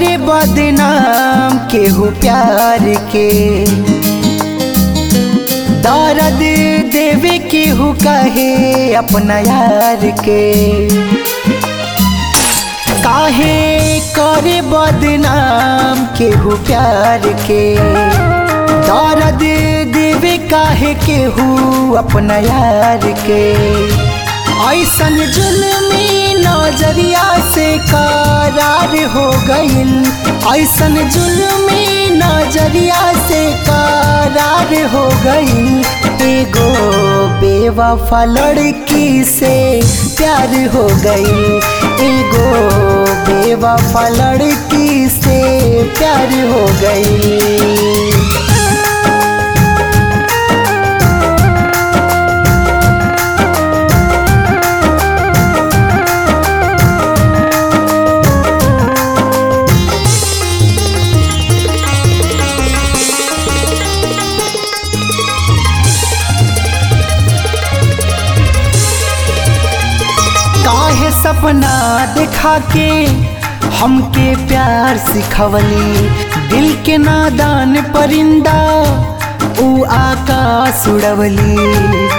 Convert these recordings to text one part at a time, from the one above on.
करे बदनाम केहू प्यार के दर्द देवे केहू कहे अपना यार के काहे करे बदनाम केहू प्यार के दर्द देवे काहे केहू अपना यार के ऐसन जुल्मी नजरिया से करार हो गईल ऐसन जुल्मी नजरिया से करार हो गईल एगो बेवफा लड़की से प्यार हो गईल एगो बेवफा लड़की से प्यार हो गईल काहे सपना दिखा के हमके प्यार सिखवली दिल के नादान परिंदा ऊ आकाश उड़वली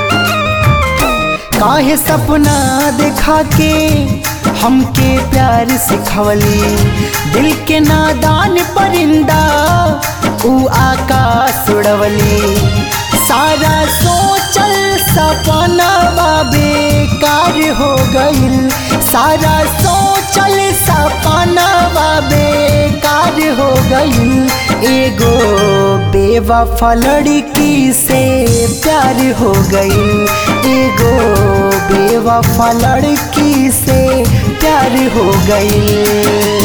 काहे सपना दिखा के हमके प्यार सिखवली दिल के नादान परिंदा ऊ आकाश उड़वली सारा सोचल सपना बेकार हो गईल सारा सोचल सपना बेकार हो गईल एगो बेवफा लड़की से प्यार हो गईल एगो बेवफा लड़की से प्यार हो गईल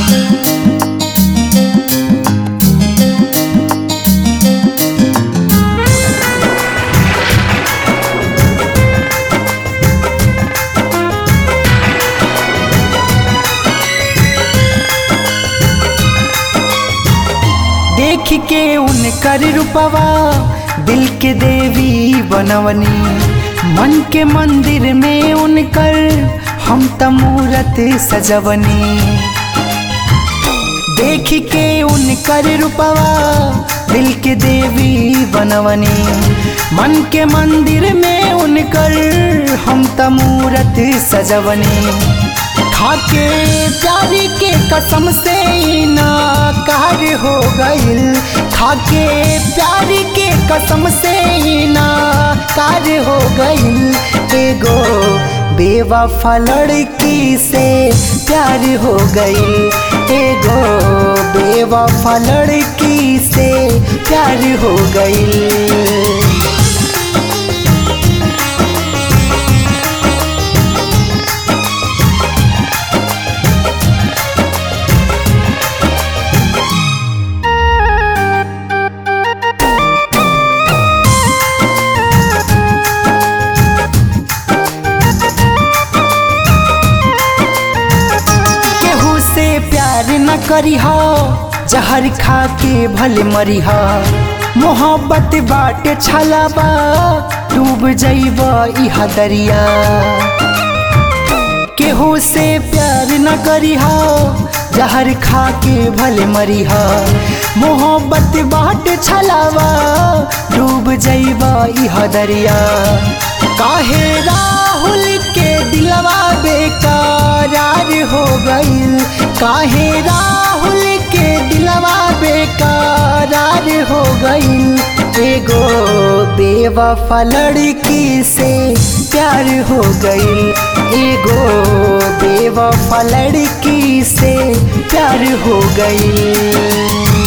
देख के उनकर रूपवा दिल के देवी बनवनी मन के मंदिर में उनकर हम तमूरत सजवनी देख के उनकर रूपवा दिल के देवी बनवनी मन के मंदिर में उनकर हम तमूरत सजवनी खाके प्यारी के कसम से नाकार हो गईल खाके प्यारी के कसम से नाकार हो गईल एगो बेवफा लड़की से प्यार हो गईल एगो बेवफा लड़की से प्यार हो गईल केहू से प्यार न करी हो जहर खा के भले मरी हो मोहब्बत बाटे छलाबा डूब जइब इहा दरिया केहू से प्यार न करी हो जहर खा के भले मरी हो मोहब्बत बाटे छलावा डूब जइब इहा दरिया काहे राहुल के दिलवा बेकरार हो गईल काहे राहुल के दिलवा बेकरार हो गईल एगो बेवफा लड़की से प्यार हो गईल एगो बेवफा लड़की से प्यार हो गईल